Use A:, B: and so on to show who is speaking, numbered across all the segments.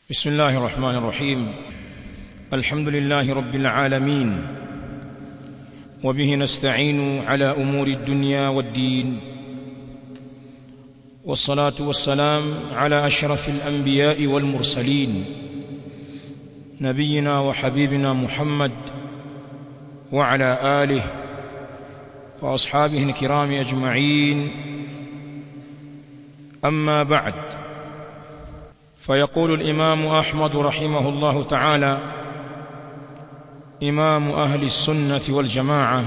A: بسم الله الرحمن الرحيم الحمد لله رب العالمين وبه نستعين على امور الدنيا والدين والصلاه والسلام على اشرف الانبياء والمرسلين نبينا وحبيبنا محمد وعلى اله واصحابه الكرام اجمعين اما بعد فيقول الامام احمد رحمه الله تعالى امام اهل السنه والجماعه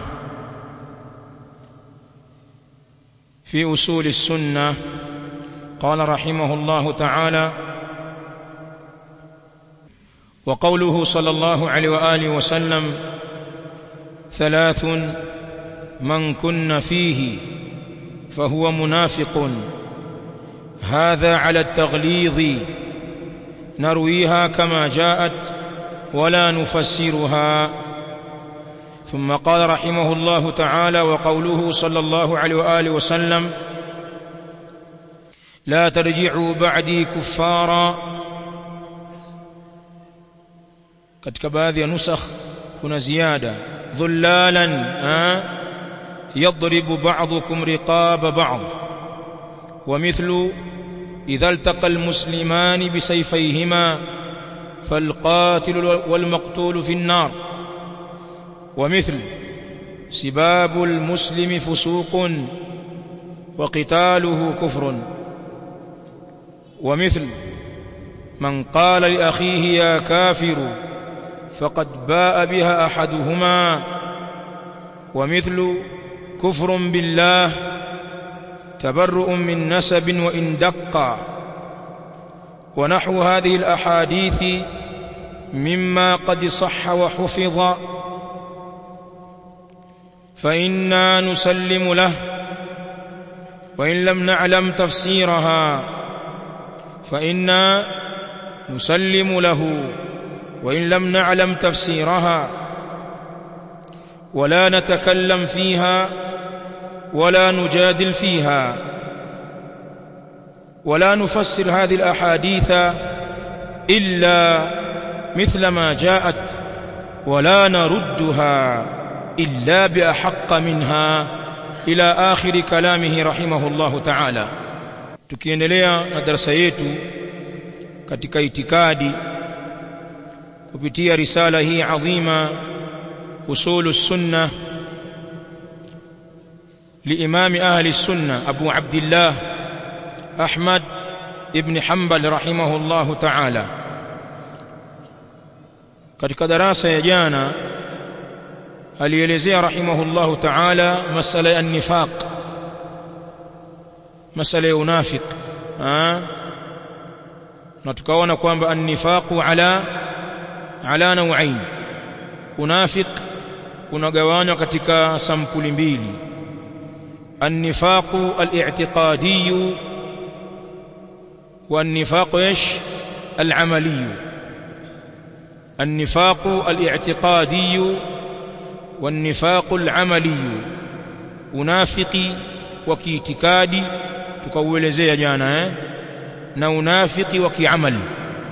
A: في اصول السنه قال رحمه الله تعالى وقوله صلى الله عليه واله وسلم ثلاث من كن فيه فهو منافق هذا على التغليظ نرويها كما جاءت ولا نفسرها ثم قال رحمه الله تعالى وقوله صلى الله عليه واله وسلم لا ترجعوا بعدي كفارا katika baadhi ya nusakh kuna ziada dhullalan yadribu ba'dukum riqaba ba'd ومثل إذا التقى المسلمان بسيفيهما فالقاتل والمقتول في النار ومثل سباب المسلم فسوق وقتاله كفر ومثل من قال لأخيه يا كافر فقد باء بها أحدهما ومثل كفر بالله تبرؤ من نسب وإن دق ونحو هذه الأحاديث مما قد صح وحفظ فإنا نسلم له وإن لم نعلم تفسيرها فإنا نسلم له وإن لم نعلم تفسيرها ولا نتكلم فيها ولا نجادل فيها ولا نفسر هذه الاحاديث الا مثل ما جاءت ولا نردها الا باحق منها الى اخر كلامه رحمه الله تعالى tukiendelea na darasa yetu katika itikadi kupitia risala hii adhima usulu sunnah لإمام أهل السنة أبو عبد الله أحمد ابن حنبل رحمه الله تعالى katika darasa ya jana alielezea rahimahullahu ta'ala masala ya nifaq masala ya unafiq na tukaona kwamba an-nifaqu ala ala nau'ain unafiq unagawanywa katika sampuli mbili النفاق الاعتقادي والنفاق ايش العملي النفاق الاعتقادي والنفاق العملي unafiki wa kiitikadi tukauelezea jana eh na unafiki wa kiamali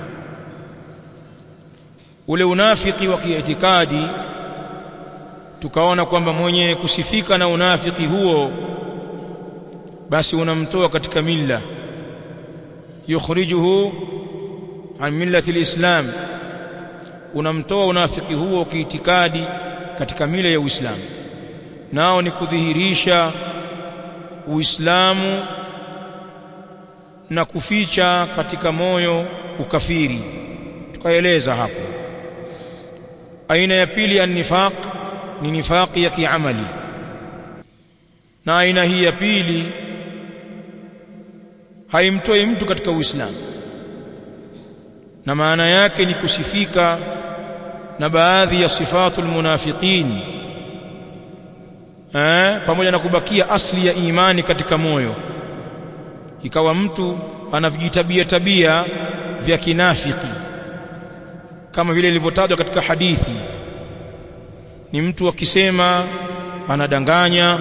A: ule unafiki wa kiitikadi tukaona kwamba mwenye kusifika na unafiki huo basi unamtoa katika milla yukhrijuhu an millati alislam unamtoa unafiki huo kiitikadi katika mila ya Uislamu nao ni kudhihirisha Uislamu na kuficha katika moyo ukafiri tukaeleza hapo aina ya pili an-nifaq ni nifaqi ya kiamali na aina hii ya pili haimtoi mtu katika Uislamu na maana yake ni kusifika na baadhi ya sifatul munafiqin eh pamoja na kubakia asli ya imani katika moyo ikawa mtu anavijitabia tabia vya kinafiki kama vile ilivyotajwa katika hadithi ni mtu akisema anadanganya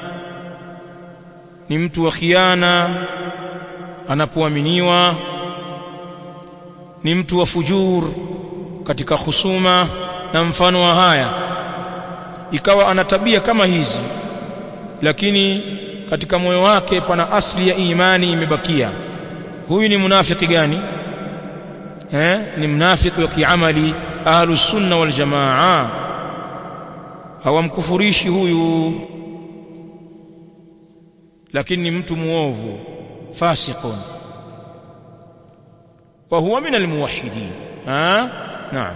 A: ni mtu wa khiana anapoaminiwa ni mtu wa fujur katika husuma na mfano wa haya ikawa ana tabia kama hizi lakini katika moyo wake pana asli ya imani imebakia huyu ni munafiki gani eh ni mnafiki wa kiamali ahlus sunna wal jamaa hawamkufurishi huyu lakini ni mtu muovu fasiqun wa huwa min almuwahhidin ha naam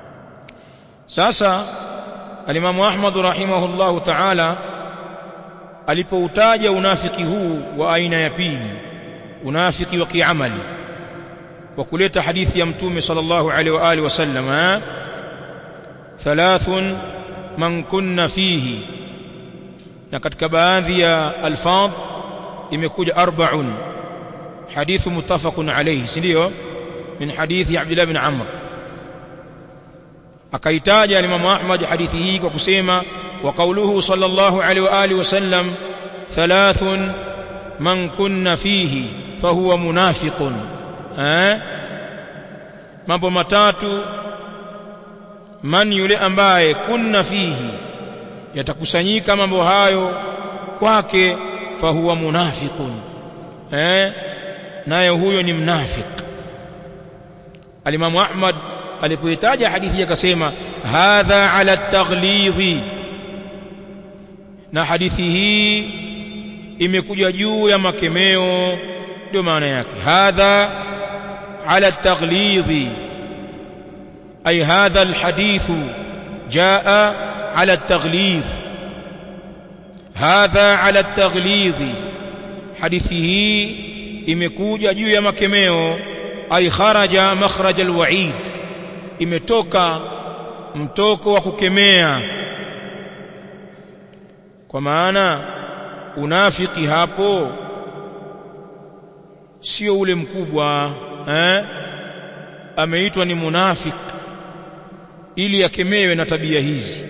A: sasa alimamu ahmad rahimahullah ta'ala alipoutaja unafiki huu wa aina ya pili unafiki wa kiamali wa kuleta hadithi ya mtume sallallahu alaihi wa alihi wasallam thalathun man kunna fihi na katika baadhi ya alfadh imekuja arba'un hadithu muttafaqun alayhi si ndio min hadithi Abdullah bin Amr akaitaja Imam Ahmad hadithi hii kwa kusema wa qawluhu sallallahu alaihi wa alihi wasallam thalathun man kunna fihi fahuwa munafiqun eh mambo matatu man yule ambaye kunna fihi yatakusanyika mambo hayo kwake fahuwa munafiqun eh naye huyo ni mnafik alimamu ahmad alipoitaja hadithi akasema hadha ala taghlidhi na hadithi hii imekuja juu ya makemeo ndio maana yake hadha ala taghlidhi ay hadha alhadithu jaa على التغليظ هذا على التغليظ حديثه imekuja juu ya makemeo ay kharaja makhraj alwa'id imetoka mtoko wa kukemea kwa maana unafiki hapo sio ule mkubwa eh ameitwa ni munafiki ili akemewe na tabia hizi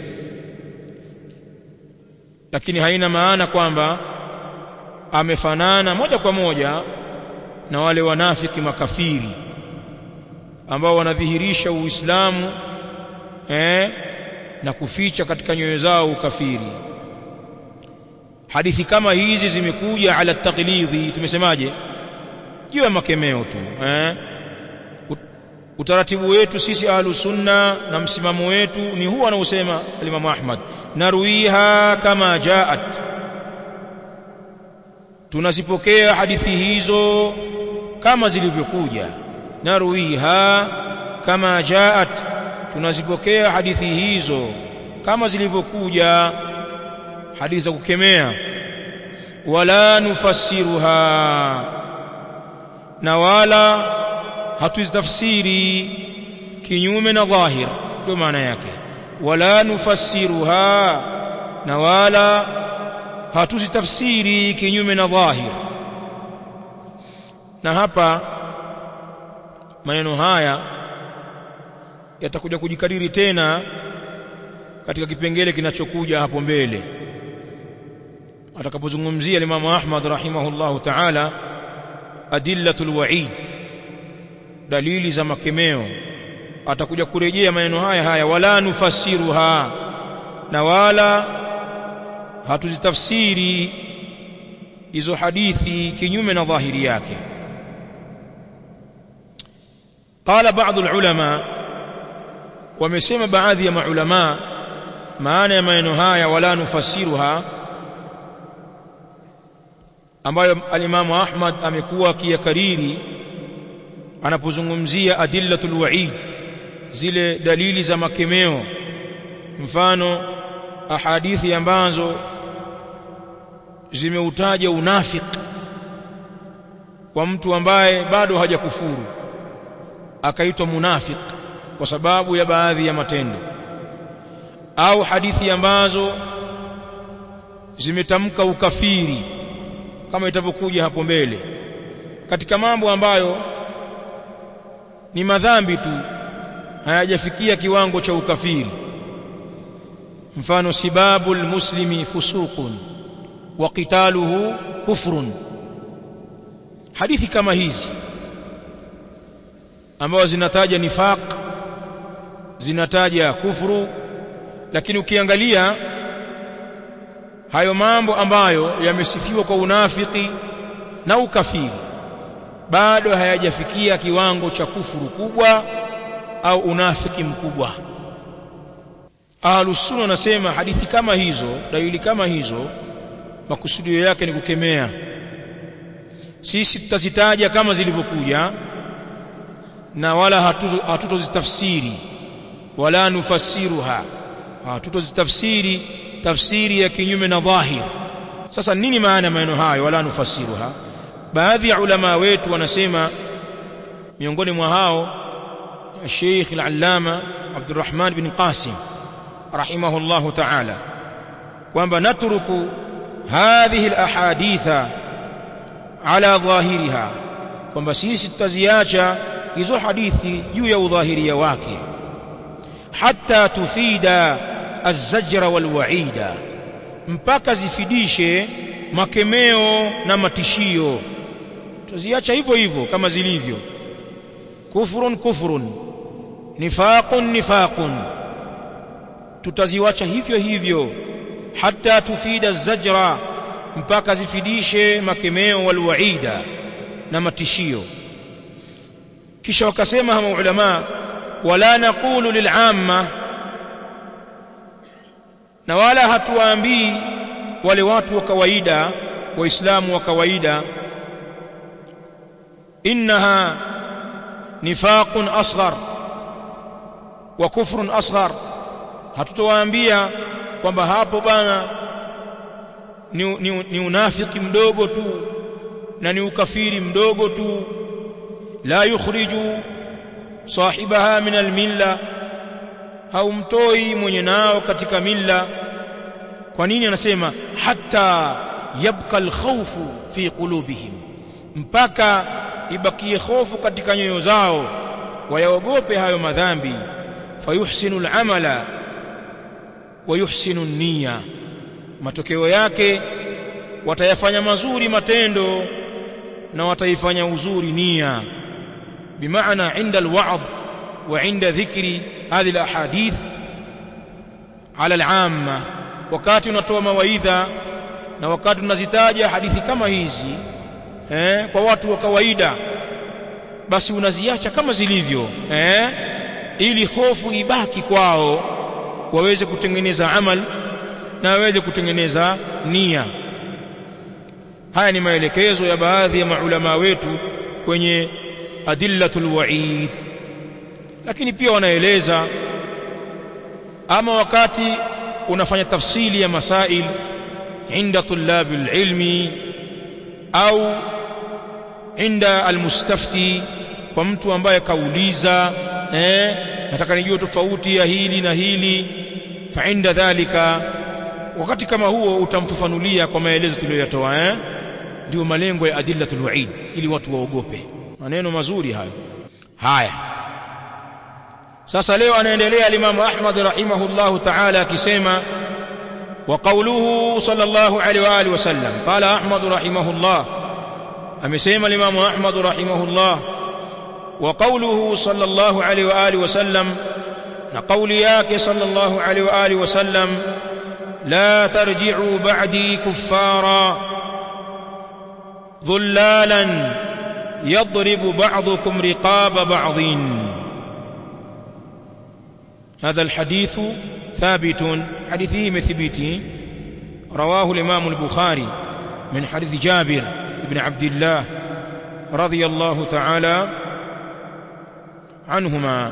A: lakini haina maana kwamba amefanana moja kwa moja na wale wanafiki makafiri ambao wanadhihirisha uislamu eh, na kuficha katika nyoyo zao ukafiri hadithi kama hizi zimekuja ala taqlidhi tumesemaje juu ya makemeo tu eh? utaratibu wetu sisi ahlu sunna na msimamo wetu ni huu anaosema Imam Ahmad narwiha kama jaat tunazipokea hadithi hizo kama zilivyokuja narwiha kama jaat tunazipokea hadithi hizo kama zilivyokuja hadithi za kukemea wala nufassiruha na wala hatuzitafsiri kinyume na dhahir ndio maana yake wala nufassiruha na wala hatuzitafsiri kinyume na dhahir na hapa maneno haya yatakuja kujikariri tena katika kipengele kinachokuja hapo mbele atakapozungumzia Imam Ahmad rahimahullahu ta'ala adillatul wa'id dalili za makemeo atakuja kurejea maneno haya haya wala nufasiruha na wala hatuzitafsiri hizo hadithi kinyume na dhahiri yake qala baadhi ulama wamesema baadhi ya maulama maana ya maneno haya wala nufasiruha ambayo alimamu Ahmad amekuwa akiyakariri anapozungumzia adillatul wa'id zile dalili za makemeo mfano ahadithi ambazo zimeutaja unafiki kwa mtu ambaye bado hajakufuru akaitwa munafiki kwa sababu ya baadhi ya matendo au hadithi ambazo zimetamka ukafiri kama itavyokuja hapo mbele katika mambo ambayo ni madhambi tu hayajafikia kiwango cha ukafiri mfano sibabu almuslimi fusuqun wa qitaluhu kufrun hadithi kama hizi ambazo zinataja nifaq zinataja kufuru lakini ukiangalia hayo mambo ambayo yamesifiwa kwa unafiki na ukafiri bado hayajafikia kiwango cha kufuru kubwa au unafiki mkubwa ahlus sunna nasema hadithi kama hizo dalili kama hizo makusudio yake ni kukemea sisi tutazitaja kama zilivyokuja na wala hatutozitafsiri wala nufasiruha hatutozitafsiri tafsiri ya kinyume na dhahir sasa nini maana ya maneno hayo wala nufasiruha baadhi ya ulama wetu wanasema miongoni mwa hao Sheikh al-Allama Abdurrahman bin Qasim rahimahullah ta'ala kwamba natruku hadhihi al-ahaditha ala dhahiriha kwamba sisi tutaziacha hizo hadithi juu ya udhahiria wake hatta tufida az-zajra wal-wa'ida mpaka zifidishe makemeo na matishio tuziacha hivyo hivyo kama zilivyo kufrun kufrun nifaqun nifaqun tutaziwacha hivyo hivyo hatta tufida zajra mpaka zifidishe makemeo walwaida na matishio kisha wakasema hawa ulama wala naqulu lil'amma na wala hatuwaambii wale watu wa kawaida waislamu wa kawaida innaha nifaqun asghar wa kufrun asghar hatutowaambia kwamba hapo bana ni, ni, ni unafiki mdogo tu na ni ukafiri mdogo tu la yukhriju sahibaha min almilla haumtoi mwenye nao katika milla kwa nini anasema hatta yabqa alkhawfu fi qulubihim mpaka ibakie hofu katika nyoyo zao wayaogope hayo madhambi fayuhsinu al'amala wa yuhsinu niyya matokeo yake watayafanya mazuri matendo na wataifanya uzuri nia bimaana inda alwa'd wa inda dhikri hadhihi alahadith ala al'amma wakati unatoa mawaidha na wakati unazitaja hadithi kama hizi eh, kwa watu wa kawaida basi unaziacha kama zilivyo eh, ili hofu ibaki kwao waweze kutengeneza amal na waweze kutengeneza nia haya ni maelekezo ya baadhi ya maulama wetu kwenye adillatul wa'id lakini pia wanaeleza ama wakati unafanya tafsili ya masail inda tulabil ilmi au inda almustafti kwa mtu ambaye kauliza eh nataka nijue tofauti ya hili na hili fa inda dhalika wakati kama huo utamfafanulia kwa maelezo tuliyoyatoa eh ndio malengo ya adillatul wa'id ili watu waogope maneno mazuri hayo haya sasa leo anaendelea alimamu Ahmad rahimahullahu ta'ala akisema wa qawluhu sallallahu alaihi wa alihi wasallam qala Ahmad rahimahullah amesema alimamu Ahmad rahimahullah wa qawluhu sallallahu alaihi wa alihi wasallam na qawli yake sallallahu alaihi wa alihi wasallam لا ترجعوا بعدي كفارا ظلالا يضرب بعضكم رقاب بعض هذا الحديث ثابت حديثه مثبتي رواه الإمام البخاري من حديث جابر بن عبد الله رضي الله تعالى عنهما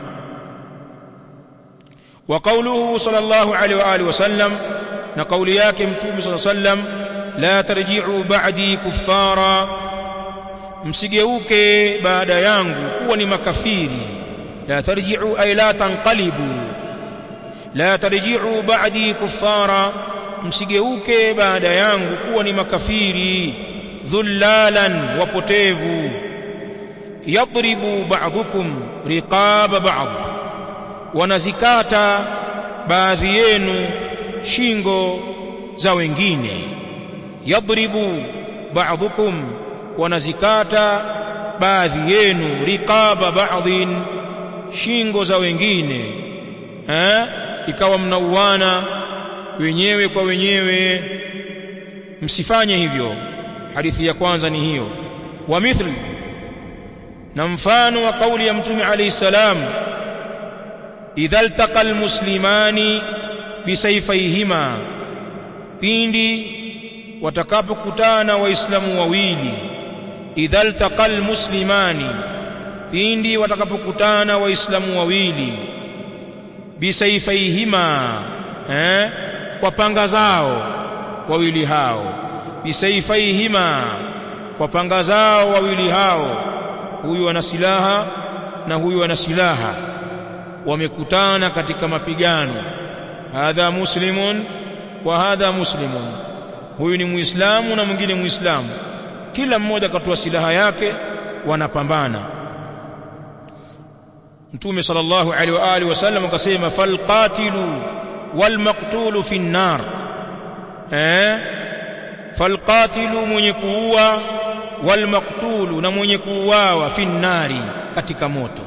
A: وقوله صلى الله عليه وآله وسلم na kauli yake mtume صلى الله عليه وسلم la tarji'u ba'di kuffara msigeuke baada yangu kuwa ni makafiri la tarji'u ay la tanqalibu la tarji'u ba'di kuffara msigeuke baada yangu kuwa ni makafiri dhullalan wapotevu yadribu ba'dhukum riqaba ba'd wanazikata baadhi yenu shingo za wengine yadribu ba'dhukum wanazikata baadhi yenu riqaba ba'dhin shingo za wengine eh ikawa mnauana wenyewe kwa wenyewe msifanye hivyo hadithi ya kwanza ni hiyo wa mithli na mfano wa kauli ya mtume alayhi salam idha altaqa almuslimani bisayfayhima pindi watakapokutana waislamu wawili idha altaqa almuslimani pindi watakapokutana waislamu wawili bisayfayhima eh kwa panga zao wawili hao bisayfayhima kwa panga zao wawili hao huyu ana silaha na huyu ana silaha wamekutana katika mapigano hadha muslimun wa hadha muslimun huyu ni muislamu na mwingine muislamu kila mmoja katoa silaha yake wanapambana mtume sallallahu alaihi wa alihi wasallam akasema falqatilu walmaqtulu fi nnar eh falqatilu mwenye kuua walmaqtulu na mwenye kuuawa fi nnari katika moto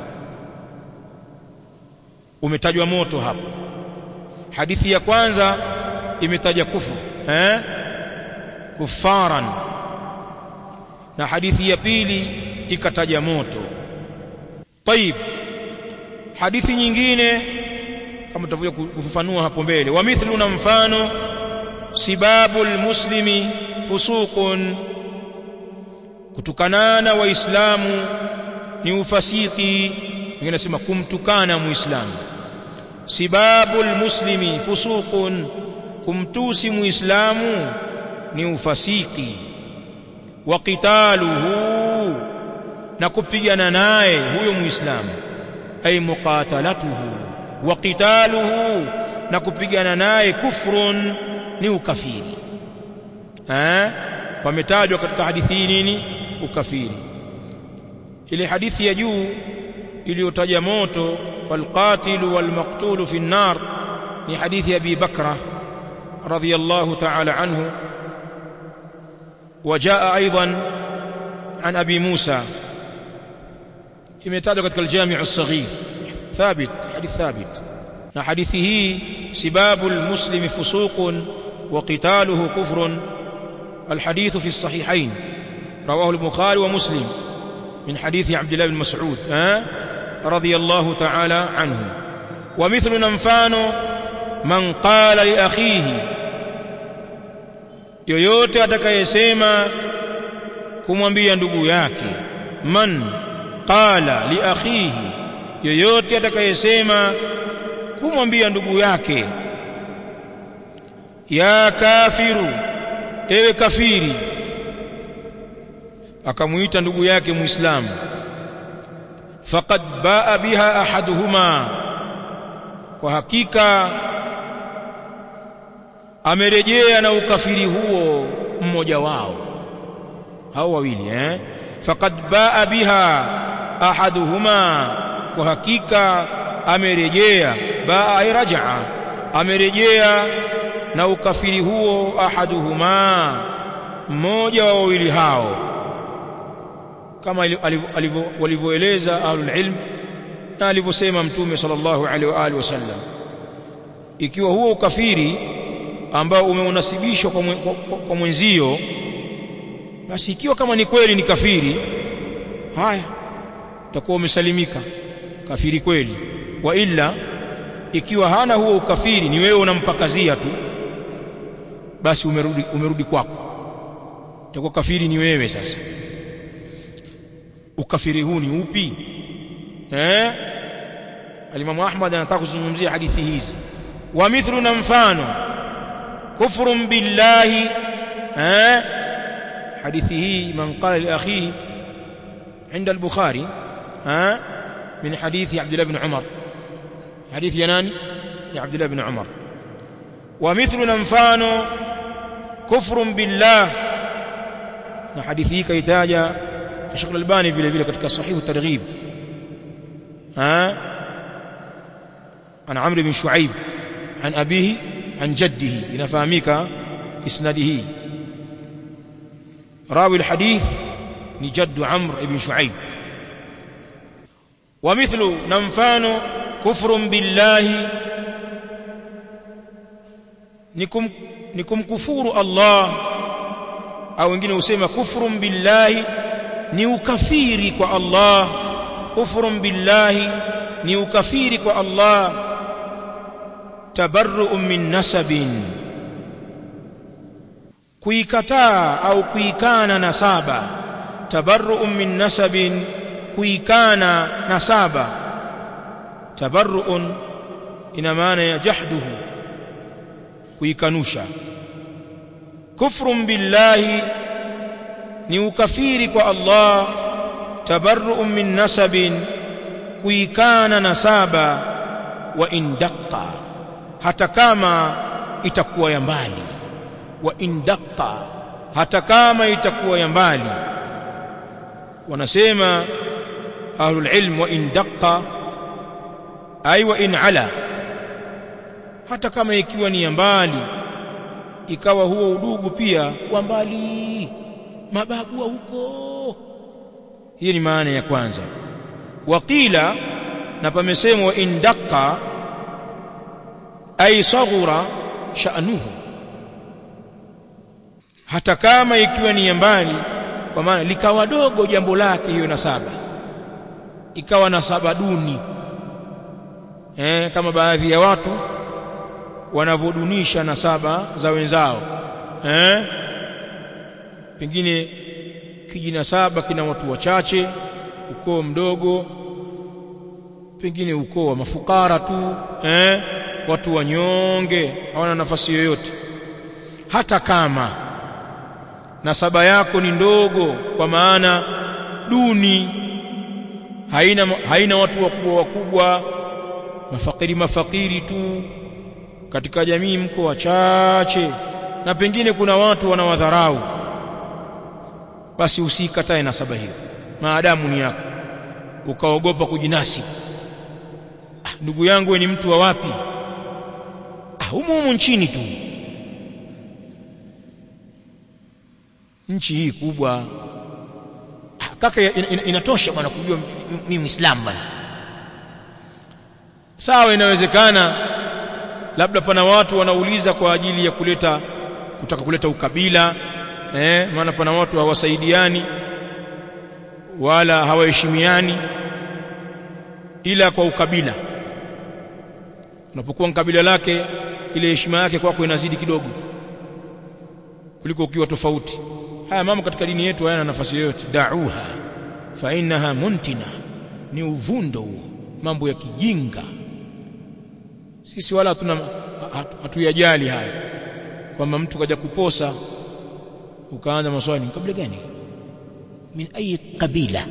A: umetajwa moto hapo hadithi ya kwanza imetaja kufu eh kufaran na hadithi ya pili ikataja moto طيب hadithi nyingine kama tutakuja kufafanua hapo mbele wa mithlu na mfano sibabul muslimi fusuqun kutukanana waislamu ni ufasiki wengine nasema kumtukana muislamu sibabul muslimi fusuqun kumtusi muislamu ni ufasiki wa qitaluhu na kupigana naye huyo muislamu ay muqatalatuhu wa qitaluhu na kupigana naye kufrun ni ukafiri eh pametajwa katika hadithi hii nini ukafiri ile hadithi ya juu iliyotaja moto falqatilu walmaqtulu fi an-nar ni hadithi ya Abi Bakra radiyallahu ta'ala anhu وجاء ايضا عن ابي موسى imetajwa katika al-Jami' as-Saghir thabit hadith thabit na hadithi hii sibabu al-muslimi fusuqun wa qitaluhu kufrun الحديث في الصحيحين رواه البخاري ومسلم من حديث عبد الله بن مسعود أه؟ رضي الله تعالى عنه ومثل ننفان من قال لأخيه yoyote atakayesema kumwambia ndugu yake man qala li akhihi yoyote atakayesema kumwambia ndugu yake ya kafiru ewe kafiri akamuita ndugu yake muislamu faqad baa biha ahaduhuma kwa hakika amerejea na ukafiri huo mmoja wao hao wawili eh faqad baa biha ahaduhuma kwa hakika amerejea baa ay rajaa amerejea na ukafiri huo ahaduhuma mmoja wa wawili hao kama walivyoeleza ahlul ilm na alivyosema mtume sallallahu alaihi wa alihi wasallam ikiwa huo ukafiri ambao umeunasibishwa kwa, kwa, kwa, kwa mwenzio basi ikiwa kama ni kweli ni kafiri haya utakuwa umesalimika kafiri kweli wa illa ikiwa hana huo ukafiri ni wewe unampakazia tu basi umerudi umerudi kwako utakuwa kafiri ni wewe sasa ukafiri huu ni upi eh alimamu ahmad anataka kuzungumzia hadithi hizi wa mithlu na mfano kufrun billahi eh hadithi hii man qala li akhihi عند البخاري ها من حديث عبد الله بن عمر حديث يناني يا عبد الله بن عمر ومثل ننفان كفر بالله na hadithi hii kaitaja Sheikh Al-Albani vile vile katika sahihu targhib ha an Amr bin Shuaib an abihi an jaddihi inafahamika isnadihi rawi alhadith ni jaddu amr ibn shuaib wa mithlu na mfano kufrun billahi nikum nikumkufuru Allah au wengine husema kufrun billahi ni ukafiri kwa Allah kufrun billahi ni ukafiri kwa Allah tabarru'un min nasabin kuikataa au kuikana nasaba tabarru'un min nasabin kuikana nasaba tabarru'un ina maana ya jahduhu kuikanusha kufrun billahi ni ukafiri kwa Allah tabarru'un min nasabin kuikana nasaba wa indaqqa hata kama itakuwa ya mbali wa indaqqa hata kama itakuwa ya mbali wanasema ahlul ilm wa indaqqa ay wa in ala hata kama ikiwa ni ya mbali ikawa huo udugu pia wa mbali mababu wa huko hiyo ni maana ya kwanza waqila na pamesemwa indaqqa ay saghura sha'nuhu hata kama ikiwa ni ya mbali kwa maana likawa dogo jambo lake hiyo nasaba ikawa nasaba duni eh, kama baadhi ya watu wanavodunisha nasaba za wenzao eh? pengine kijinasaba kina watu wachache ukoo mdogo pengine ukoo wa mafukara tu eh? watu wanyonge hawana nafasi yoyote hata kama nasaba yako ni ndogo kwa maana duni haina haina watu wakubwa wakubwa mafakiri mafakiri tu katika jamii mko wachache na pengine kuna watu wanawadharau basi usikatae nasaba hiyo maadamu ni yako ukaogopa kujinasi ah, ndugu yangu ni mtu wa wapi ah, humu humu nchini tu nchi hii kubwa ah, kaka in, in, inatosha bwana kujua mimi muislamu bwana sawa inawezekana labda pana watu wanauliza kwa ajili ya kuleta kutaka kuleta ukabila eh maana pana watu hawasaidiani wala hawaheshimiani ila kwa ukabila unapokuwa kabila lake ile heshima yake kwako inazidi kidogo kuliko ukiwa tofauti haya mambo katika dini yetu hayana nafasi yoyote da'uha fa innaha muntina ni uvundo huo mambo ya kijinga sisi wala hatuna hatuyajali haya kwamba mtu kaja kuposa ukaanza maswali kabila gani min ayi kabila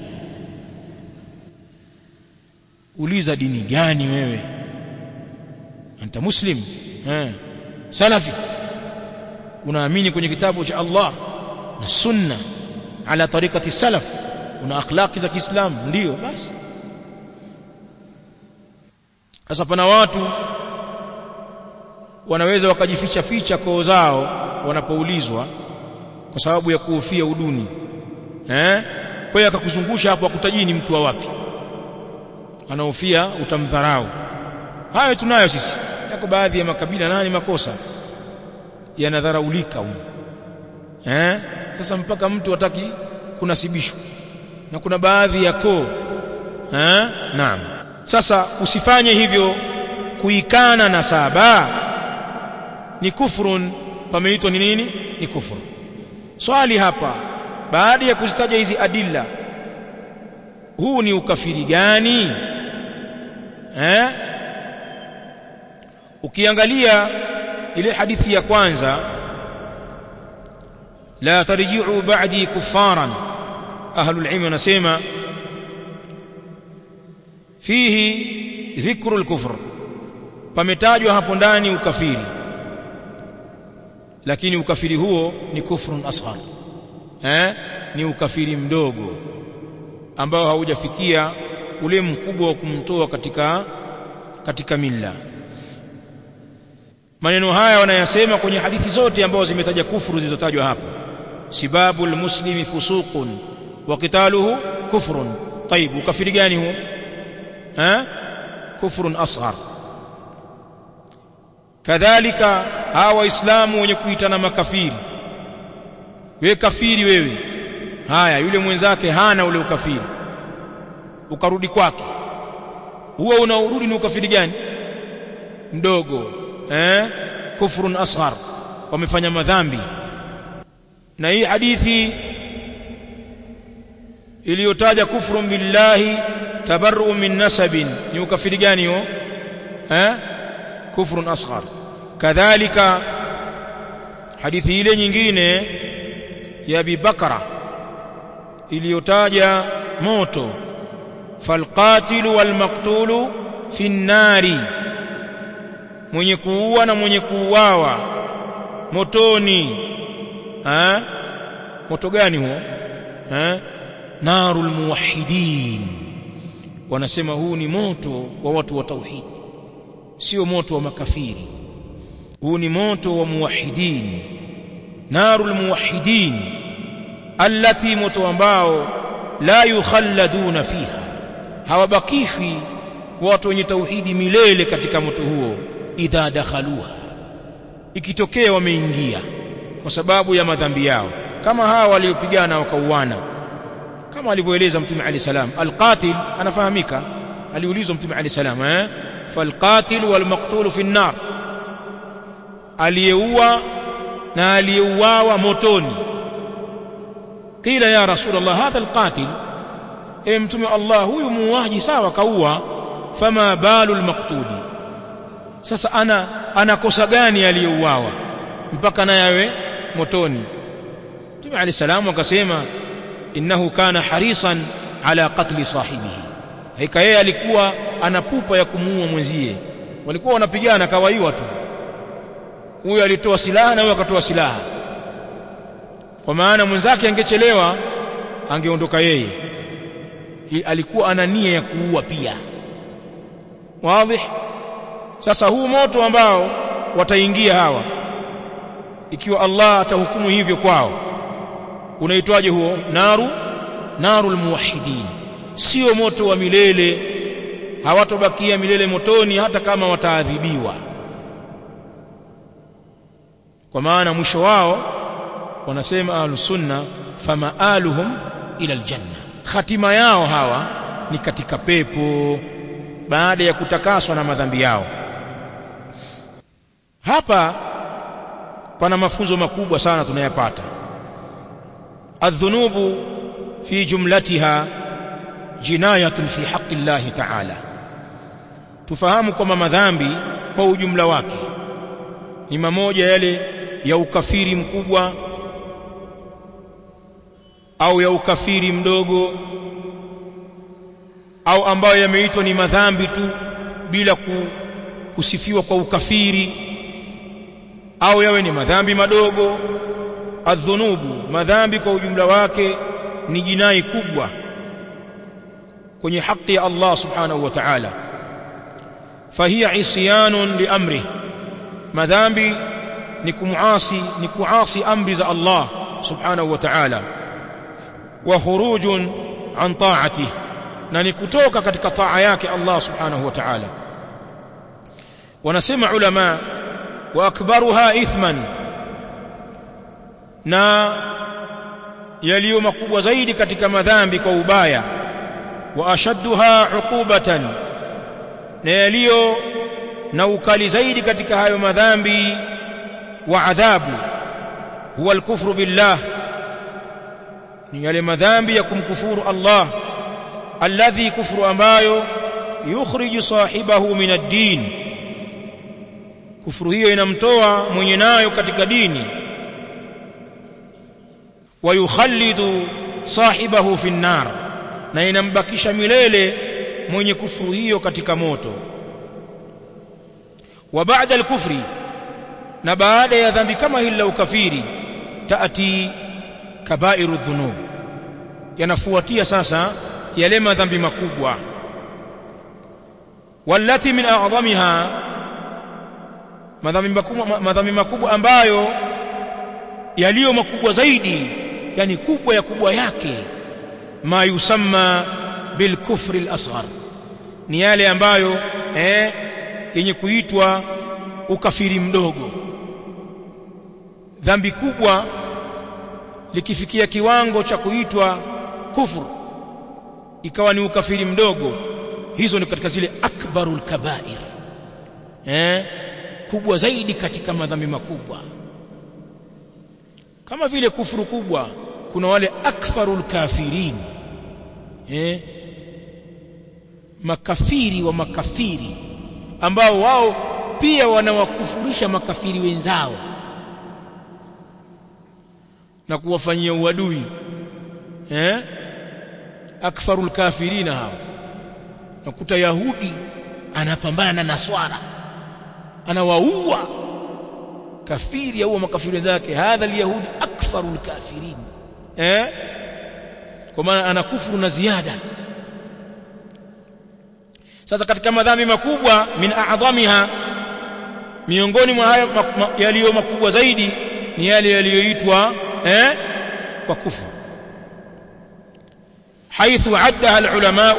A: uliza dini gani wewe anta muslim eh salafi unaamini kwenye kitabu cha Allah na sunna ala tariqati salaf una akhlaqi za Kiislamu ndio basi sasa pana watu wanaweza wakajificha ficha koo zao wanapoulizwa kwa sababu ya kuhofia uduni eh kwa hiyo akakuzungusha hapo akutajii ni mtu wa wapi anahofia utamdharau hayo tunayo sisi yako baadhi ya makabila nani makosa yanadharaulika huko eh sasa mpaka mtu hataki kunasibishwa na kuna baadhi ya koo eh naam sasa usifanye hivyo kuikana na saba ni kufrun pameitwa ni nini ni kufuru swali hapa baada ya kuzitaja hizi adilla huu ni ukafiri gani eh ukiangalia ile hadithi ya kwanza la tarji'u ba'di kuffaran ahlul ilm wanasema fihi dhikru al-kufr pametajwa hapo ndani ukafiri lakini ukafiri huo ni kufrun asghar eh ni ukafiri mdogo ambao haujafikia ule mkubwa wa kumtoa katika katika milla maneno haya wanayasema kwenye hadithi zote ambazo zimetaja kufuru zilizotajwa hapo sibabul muslimi fusuqun wa qitaluhu kufrun طيب ukafiri gani huo eh kufrun asghar kadhalika hawa waislamu wenye kuitana makafiri wewe kafiri wewe haya yule mwenzake hana ule ukafiri ukarudi kwake huo unaurudi ni ukafiri gani mdogo eh kufrun asghar wamefanya madhambi na hii hadithi iliyotaja kufrun billahi tabarru min nasabin ni ukafiri gani huo eh kufrun asghar kadhalika hadithi ile nyingine ya Abi Bakara iliyotaja moto falqatilu walmaqtulu fi nnari mwenye kuua na mwenye kuuawa motoni ha? moto gani huo ha? narul muwahhidin wanasema huu ni moto wa watu wa tauhidi sio moto wa makafiri huu ni moto wa muwahhidin narul muwahhidin allati moto ambao la yukhalladuna fiha hawabakishwi watu wenye tauhidi milele katika moto huo idha dakhaluha ikitokea wameingia kwa sababu ya madhambi yao kama hawa waliopigana wakauana kama alivyoeleza mtume ali salam alqatil anafahamika aliulizwa mtume ali salam eh falqatil walmaqtul fi an-nar aliyeua na aliyeuawa motoni qila ya rasulullah hadha alqatil e mtume Allah huyu muuaji sawa kaua fama balu almaqtuli sasa ana anakosa gani aliyeuawa mpaka naye awe motoni mtume alayhi salamu akasema innahu kana harisan ala qatli sahibihi haika yeye alikuwa ana pupa ya kumuua mwenzie walikuwa wanapigana kawaiwa tu huyo alitoa silaha na huyo akatoa silaha kwa maana mwenzake angechelewa angeondoka yeye alikuwa ana nia ya kuua pia wazi sasa huu moto ambao wataingia hawa ikiwa Allah atahukumu hivyo kwao unaitwaje huo naru narul muwahhidin sio moto wa milele hawatobakia milele motoni hata kama wataadhibiwa kwa maana mwisho wao wanasema ahlus sunna famaaluhum ila aljanna hatima yao hawa ni katika pepo baada ya kutakaswa na madhambi yao hapa pana mafunzo makubwa sana tunayapata adh-dhunubu fi jumlatiha jinayatun fi haqqi Allah ta'ala tufahamu kwamba madhambi kwa ujumla wake ni mamoja yale ya ukafiri mkubwa au ya ukafiri mdogo au ambayo yameitwa ni madhambi tu bila kusifiwa kwa ukafiri au yawe ni madhambi madogo adhunubu madhambi kwa ujumla wake ni jinai kubwa kwenye haki ya Allah subhanahu wa ta'ala fahiya isyanun liamri madhambi ni kumuasi ni kuasi amri za Allah subhanahu wa ta'ala wa khurujun an ta'atihi na ni kutoka katika taa yake Allah subhanahu wa ta'ala wanasema ulama wa akbaruha ithman na yaliyo makubwa zaidi katika madhambi kwa ubaya wa ashadduha uqubatan na yaliyo na ukali zaidi katika hayo madhambi wa adhabu huwa alkufru billah ni yale madhambi ya kumkufuru Allah alladhi kufru ambayo yukhriju sahibahu min ad-din kufuru hiyo inamtoa mwenye nayo katika dini wa yukhallidu sahibahu fi an-nar na inambakisha milele mwenye kufuru hiyo katika moto wa baada al-kufri na baada ya dhambi kama hili la ukafiri taati kabairu dhunub yanafuatia sasa yale madhambi makubwa wallati min a'dhamiha madhambi makubwa madhambi makubwa ambayo yaliyo makubwa zaidi yani kubwa ya kubwa yake ma yusamma bil kufri al asghar ni yale ambayo eh yenye kuitwa ukafiri mdogo dhambi kubwa likifikia kiwango cha kuitwa kufur ikawa ni ukafiri mdogo hizo ni katika zile akbarul kabair eh kubwa zaidi katika madhambi makubwa kama vile kufuru kubwa kuna wale akfarul kafirin eh makafiri wa makafiri ambao wao pia wanawakufurisha makafiri wenzao na kuwafanyia uadui eh akfarul kafirina hao nakuta yahudi anapambana na naswara anawaua kafiri au makafiri wenzake hadha alyahudi akfarul kafirin eh kwa maana anakufuru na ziada sasa katika madhambi makubwa min a'dhamiha miongoni mwa hayo yaliyo makubwa zaidi ni yale yaliyoitwa eh kwa kufuru حيث عدها العلماء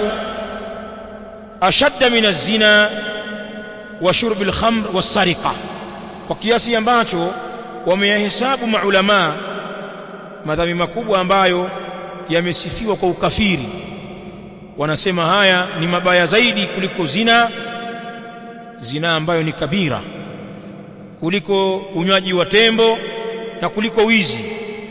A: أشد من الزنا وشرب الخمر والسرقة وكياسي ambacho wameyahesabu maulama madhambi makubwa ambayo yamesifiwa kwa ukafiri wanasema haya ni mabaya zaidi kuliko zina zina ambayo ni kabira kuliko unywaji wa tembo na kuliko wizi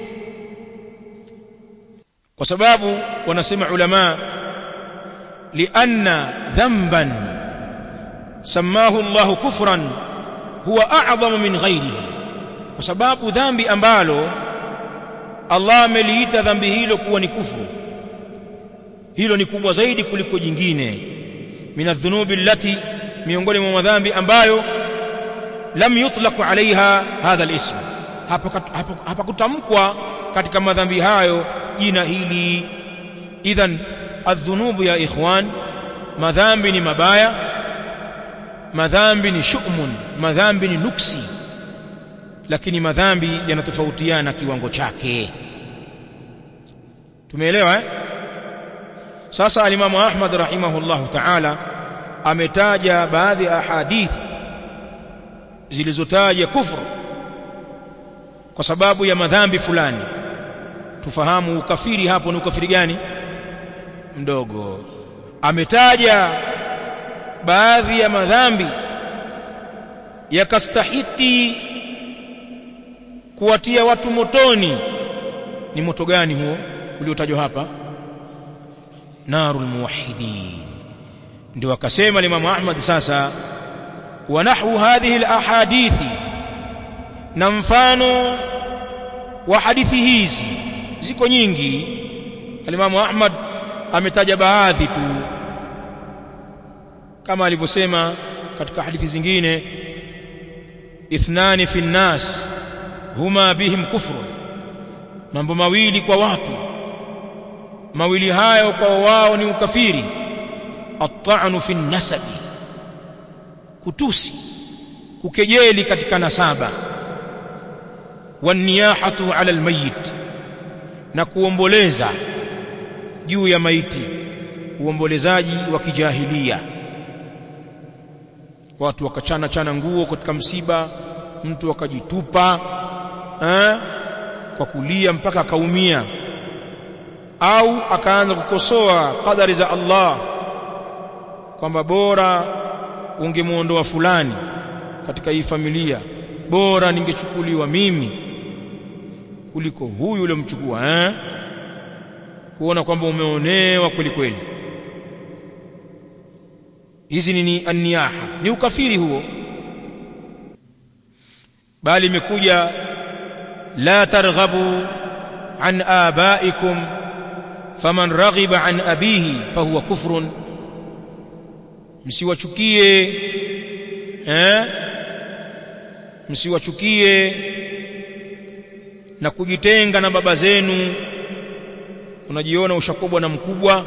A: kwa sababu wanasema ulama lianna dhanban samahu Allah kufran huwa a'zamu min ghairihi kwa sababu dhambi ambalo Allah ameliita dhambi hilo kuwa ni kufuru hilo ni kubwa zaidi kuliko jingine min adh-dhunubi allati miongoni mwa madhambi ambayo lam yutlaq alaiha hadha al-ism hapa kutamkwa katika madhambi hayo jina hili idhan adh-dhunubu ya ikhwan madhambi ni mabaya madhambi ni shu'mun madhambi ni nuksi lakini madhambi yanatofautiana kiwango chake tumeelewa eh sasa alimamu Ahmad rahimahullahu ta'ala ametaja baadhi ya hadithi zilizotaja kufru kwa sababu ya madhambi fulani tufahamu ukafiri hapo ni ukafiri gani mdogo ametaja baadhi ya madhambi yakastahiki kuwatia watu motoni ni moto gani huo uliotajwa hapa narul muwahhidin ndio akasema Imam Ahmad sasa wa nahwu hadhihi alahadithi na mfano wa hadithi hizi ziko nyingi Imam Ahmad ametaja baadhi tu kama alivyosema katika hadithi zingine ithnani fi nnas huma bihim kufrun mambo mawili kwa watu mawili hayo kwa wao ni ukafiri at-ta'nu fi nasabi kutusi kukejeli katika nasaba waniyahatu ala almayit na kuomboleza juu ya maiti uombolezaji wa kijahilia watu wakachana chana nguo katika msiba mtu akajitupa eh, kwa kulia mpaka akaumia au akaanza kukosoa kadari za Allah kwamba bora ungemuondoa fulani katika hii familia bora ningechukuliwa mimi kuliko huyu uliomchukua eh kuona kwamba umeonewa kweli kweli hizi ni aniyaha ni ukafiri huo bali imekuja la targhabu an abaikum faman raghiba an abihi fahuwa kufrun msiwachukie eh msiwachukie na kujitenga na baba zenu unajiona ushakubwa na mkubwa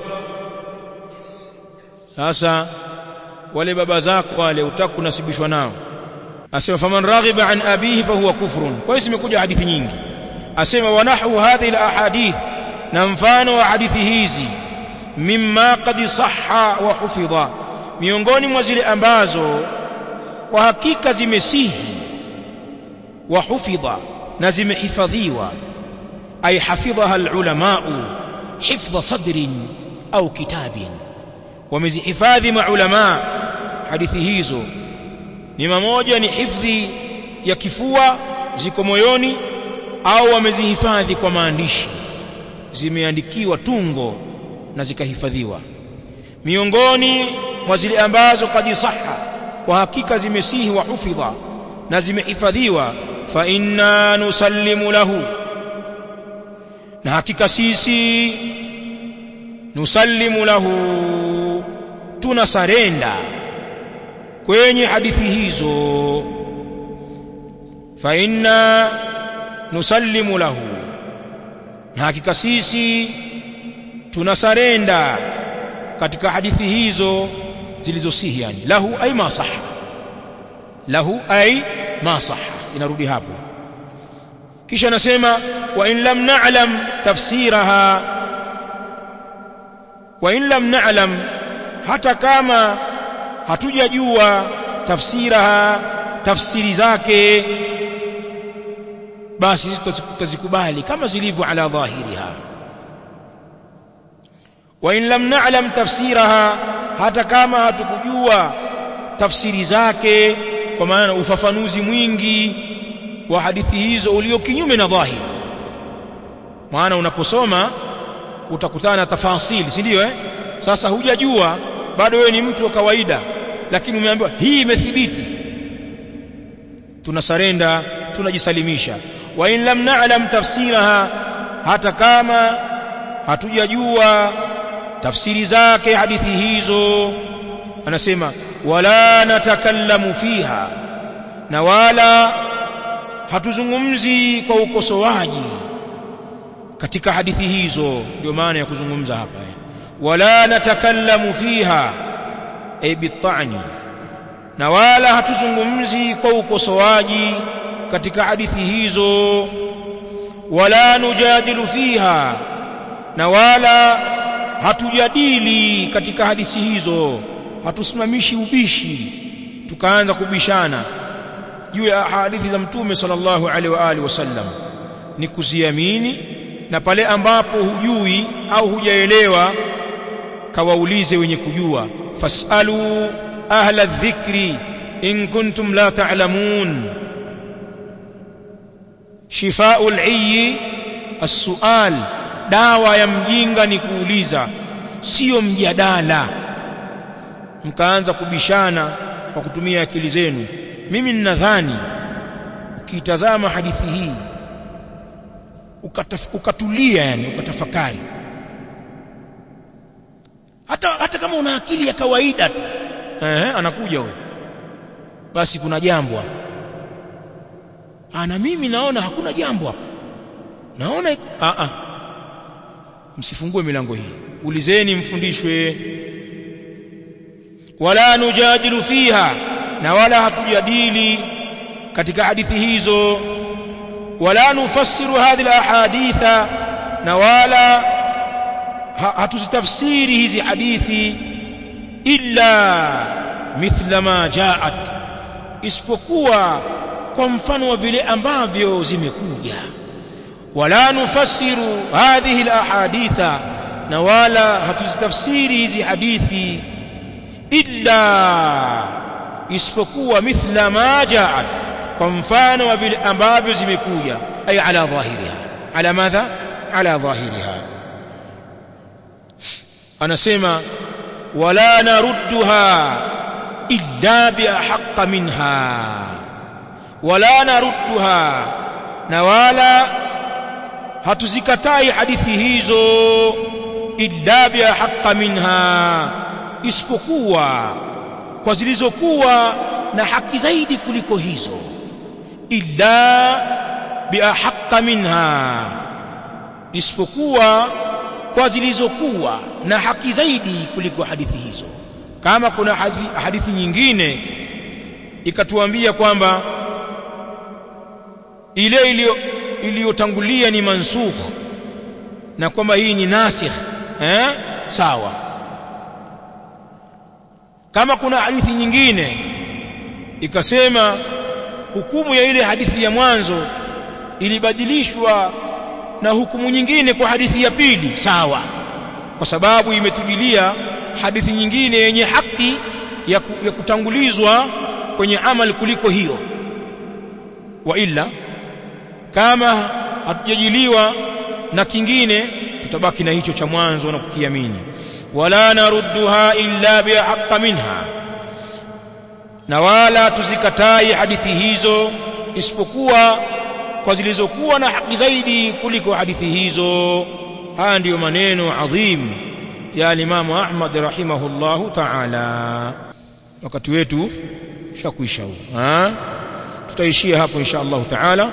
A: sasa wale baba zako wale utaka kunasibishwa nao asema faman raghiba an abihi fahuwa kufrun kwa hiyo zimekuja hadithi nyingi asema wa nahwu hadhihi alahadith na mfano wa hadithi hizi mimma qad sahha wa hufidha miongoni mwa zile ambazo kwa hakika zimesihi wa hufidha na zimehifadhiwa ay hafidhaha alulamau hifdha sadrin au kitabin wamezihifadhi maulama hadithi hizo ni mamoja ni hifdhi ya kifua ziko moyoni au wamezihifadhi kwa maandishi zimeandikiwa tungo na zikahifadhiwa miongoni mwa zile ambazo kadi saha kwa hakika zimesihi wa hufidha na zimehifadhiwa fa inna nusallimu lahu na hakika sisi nusallimu lahu tunasarenda kwenye hadithi hizo fa inna nusallimu lahu na hakika sisi tunasarenda katika hadithi hizo zilizosihi yani lahu ay ma sahha lahu ay ma sahha inarudi hapo kisha anasema wa in lam na'lam tafsiraha wa in lam na'lam hata kama hatujajua tafsiraha tafsiri zake basi sisi tutazikubali kama zilivyo ala dhahiriha wa in lam na'lam tafsiraha hata kama hatukujua tafsiri zake kwa maana ufafanuzi mwingi wa hadithi hizo ulio kinyume na dhahiri maana unaposoma utakutana na tafasili si ndio eh sasa hujajua bado wewe ni mtu wa kawaida lakini umeambiwa hii imethibiti tunasarenda tunajisalimisha wa in lam na'lam tafsiraha hata kama hatujajua tafsiri zake hadithi hizo anasema wala natakallamu fiha na wala hatuzungumzi kwa ukosoaji katika hadithi hizo ndio maana ya kuzungumza hapa wala natakallamu fiha ay bit'ani na wala hatuzungumzi kwa ukosoaji katika hadithi hizo wala nujadilu fiha na wala hatujadili katika hadithi hizo hatusimamishi ubishi tukaanza kubishana juu ya hadithi za mtume sallallahu alaihi wa alihi wasallam ni kuziamini na pale ambapo hujui au hujaelewa kawaulize wenye kujua fasalu ahla dhikri in kuntum la ta'lamun shifaa'ul 'ayyi as-su'al dawa ya mjinga ni kuuliza sio mjadala mkaanza kubishana kwa kutumia akili zenu mimi ninadhani ukitazama hadithi hii ukataf, ukatulia yani ukatafakari hata hata kama una akili ya kawaida tu eh anakuja huyo basi kuna jambo hapo ana mimi naona hakuna jambo hapo naona a a msifungue milango hii ulizeni mfundishwe wala nujadilu fiha na wala hatujadili katika hadithi hizo wala nufassiru hadhihi alahaditha na wala hatuzitafsiri hizi hadithi illa mithla ma jaat isipokuwa kwa mfano wa vile ambavyo zimekuja wala nufassiru hadhihi alahaditha na wala hatuzitafsiri hizi hadithi illa isipokuwa mithla ma jaat kwa mfano wa vile ambavyo zimekuja ay ala dhahiriha ala madha ala dhahiriha anasema wala narudduha illa biahaqqa minha wala narudduha na wala hatuzikatai hadithi hizo illa biahaqqa minha isipokuwa kwa zilizokuwa na haki zaidi kuliko hizo illa biahaqqa minha isipokuwa kwa zilizokuwa na haki zaidi kuliko hadithi hizo kama kuna hadithi, hadithi nyingine ikatuambia kwamba ile iliyotangulia ni mansukh na kwamba hii ni nasikh eh sawa kama kuna hadithi nyingine ikasema hukumu ya ile hadithi ya mwanzo ilibadilishwa na hukumu nyingine kwa hadithi ya pili sawa kwa sababu imetujilia hadithi nyingine yenye haki ya, ku, ya kutangulizwa kwenye amali kuliko hiyo wa illa kama hatujajiliwa na kingine tutabaki na hicho cha mwanzo na kukiamini wala narudduha illa bihaqqa minha na wala tuzikatai hadithi hizo isipokuwa kwa zilizokuwa na haki zaidi kuliko hadithi hizo haya ndiyo maneno adhim ya Imam Ahmad rahimahullahu ta'ala wakati wetu shakwisha huu tutaishia hapo insha Allah ta'ala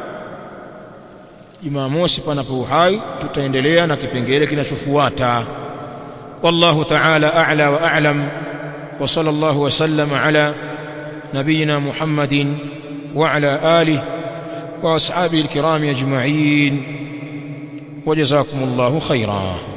A: Jumamosi panapo uhai tutaendelea na kipengele kinachofuata wallahu ta'ala a'la wa a'lam wa sallallahu wa sallama ala نبينا محمد وعلى آله وأصحابه الكرام أجمعين وجزاكم الله خيرا